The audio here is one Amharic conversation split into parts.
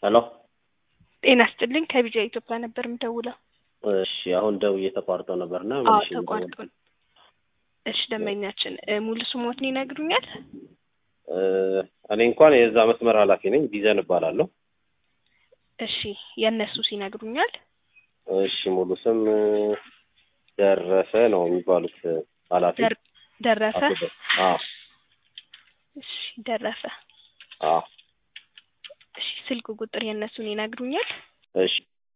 ሄሎ ጤና ይስጥልኝ ከቢጃ ኢትዮጵያ ነበር የምደውለው። እሺ አሁን ደውዬ ተቋርጦ ነበርና አዎ መልሼ ተቋርጦ። እሺ ደንበኛችን እ ሙሉ ስሞትን ይነግሩኛል? እ እኔ እንኳን የዛ መስመር ኃላፊ ነኝ። ዲዘን እባላለሁ። እሺ የእነሱ ሲነግሩኛል? እሺ ሙሉ ስም እ ደረሰ ነው የሚባሉት ኃላፊ ደር- ደረሰ። አቶ ደ- አዎ እሺ ደረሰ። አዎ እሺ ስልክ ቁጥር የእነሱን ይነግሩኛል? እሺ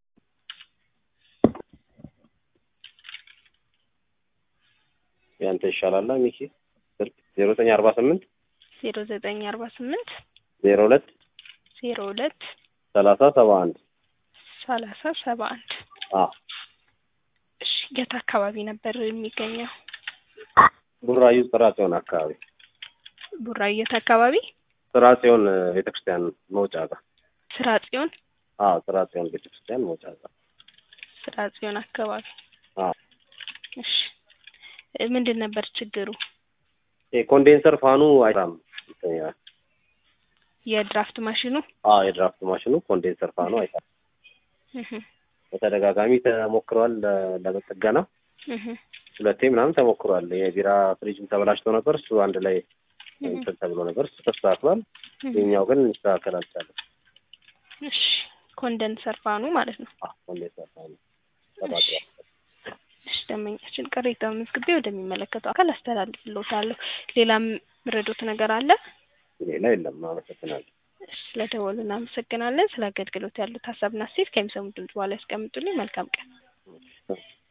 ያንተ ይሻላል ሚኪ ስልክ ዜሮ ዘጠኝ አርባ ስምንት ዜሮ ዘጠኝ አርባ ስምንት ዜሮ ሁለት ዜሮ ሁለት ሰላሳ ሰባ አንድ ሰላሳ ሰባ አንድ አዎ እሺ የት አካባቢ ነበር የሚገኘው? ቡራዩ ጥራ ጽዮን አካባቢ ቡራዩ የት አካባቢ? ጥራ ጽዮን ቤተክርስቲያን መውጫ ጋር ስራ ጽዮን አዎ ጥራ ጽዮን ቤተክርስቲያን መውጫ ጋር ስራ ጽዮን አካባቢ። አዎ እሺ እ ምንድን ነበር ችግሩ? የኮንዴንሰር ፋኑ አይሰራም እንትን ይላል። የድራፍት ማሽኑ? አዎ የድራፍት ማሽኑ ኮንዴንሰር ፋኑ አይሰራም። እህ በተደጋጋሚ ተሞክሯል ለ- ለመጠገና እህ ሁለቴ ምናምን ተሞክሯል። የቢራ ፍሪጅም ተበላሽቶ ነበር። እሱ አንድ ላይ እንትን ተብሎ ነበር። እሱ ተስተካክሏል። እህ የኛው ግን ሊስተካከል አልቻለም። እሺ ኮንደንሰር ፋኑ ማለት ነው። አዎ ኮንዴንሰር ፋኑ እሺ ተቃጥሏል። እሺ ደንበኛችን ቅሬታውን መዝግቤ ወደሚመለከተው አካል አስተላልፍልዎታለሁ። ሌላም ምረዶት ነገር አለ? ሌላ የለም። አመሰግናለሁ። እሺ ስለደወሉ እናመሰግናለን። ስለ አገልግሎት ያሉት ሀሳብና አስተያየት ከሚሰሙት ድምጽ በኋላ ያስቀምጡልኝ። መልካም ቀን።